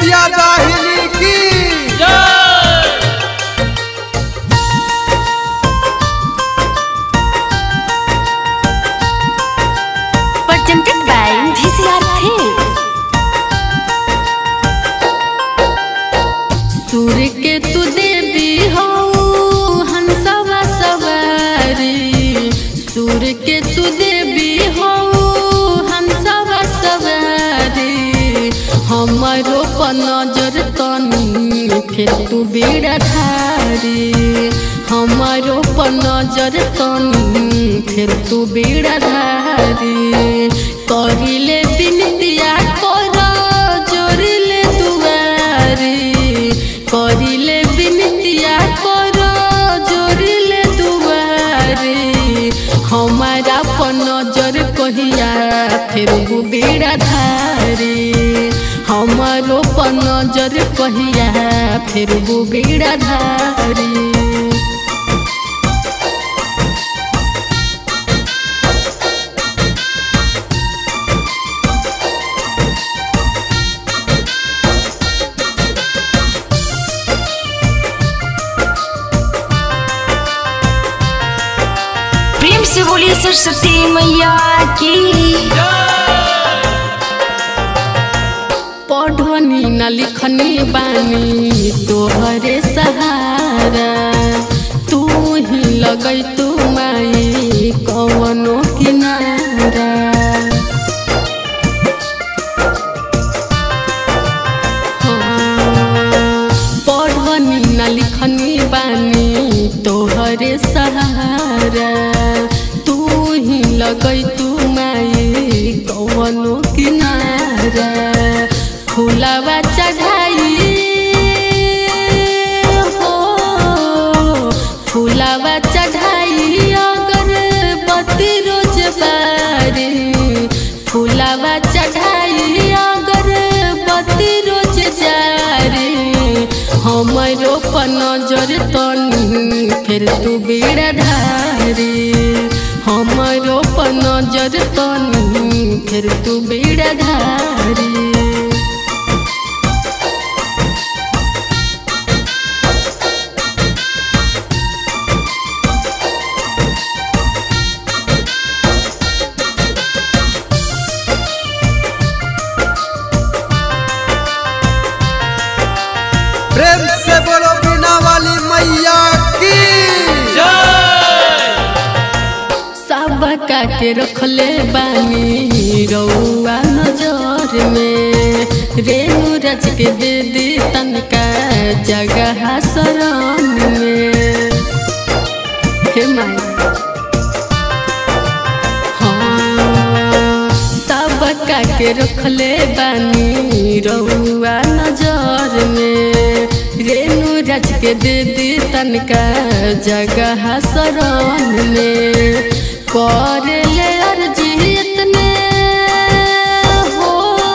बिटिया दाहिनी की presented by VCR Films. सूर्य के तू देवी हो हंसवा सवारी सूर्य के तू देवी हो हंसवा सवारी हमारो पर नजर तनी फिर तू बेड़ा धारी हमारो पर नजर तनी फिर तू बेड़ा धारी करिले बिनतिया कर जोरिले दुआरी करिले बिनतिया कर जोरिले दुआरी हमारा पर नजर कहिया फिर वो बेड़ा धारी हमारो पर नजर कहिया फिर वो बेड़ा धारी प्रेम से बोलिए सरस्वती मैया की पढ़नी न लिखनी बानी तोहरे सहारा तू ही लगई तू माई कवनो किनारा हाँ, पढ़नी न लिखनी बानी तोहरे सहारा तू ही लगई तू माई कवनो किनारा फुलावा चढ़ाई हो फुलावा चढ़ाई अगर बत्ती रोज बारी फुलावा चढ़ाई अगर बत्ती रोज जारी हमरो पर नजर तनी फिर तू बेड़ा धारी हमरो पर नजर तनी फिर तू बेड़ा धारी प्रेम से बोलो बिना वाली मैया की सबका के रखले बानी रउआ नजर में रेणु रच के दे दी तनका जगह शरण में हे माई हाँ, सबका के रखले बानी रउआ नजर में रेणु रच के दे दी तनका जगह शरण में कर ले अर्जी इतने हो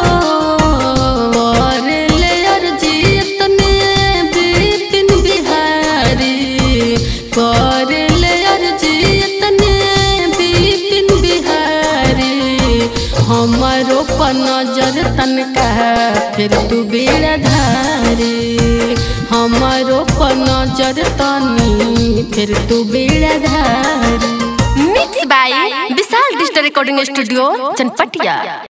कर ले अर्जी इतने बिपिन बिहारी कर ले अर्जी इतने बिपिन बिहारी हमारो पर नजर तनका फिर तू बेड़ा धारी हमारो पर नजर तनी फिर तू बेड़ा धारी mix by Vishal digital recording studio Chanpatia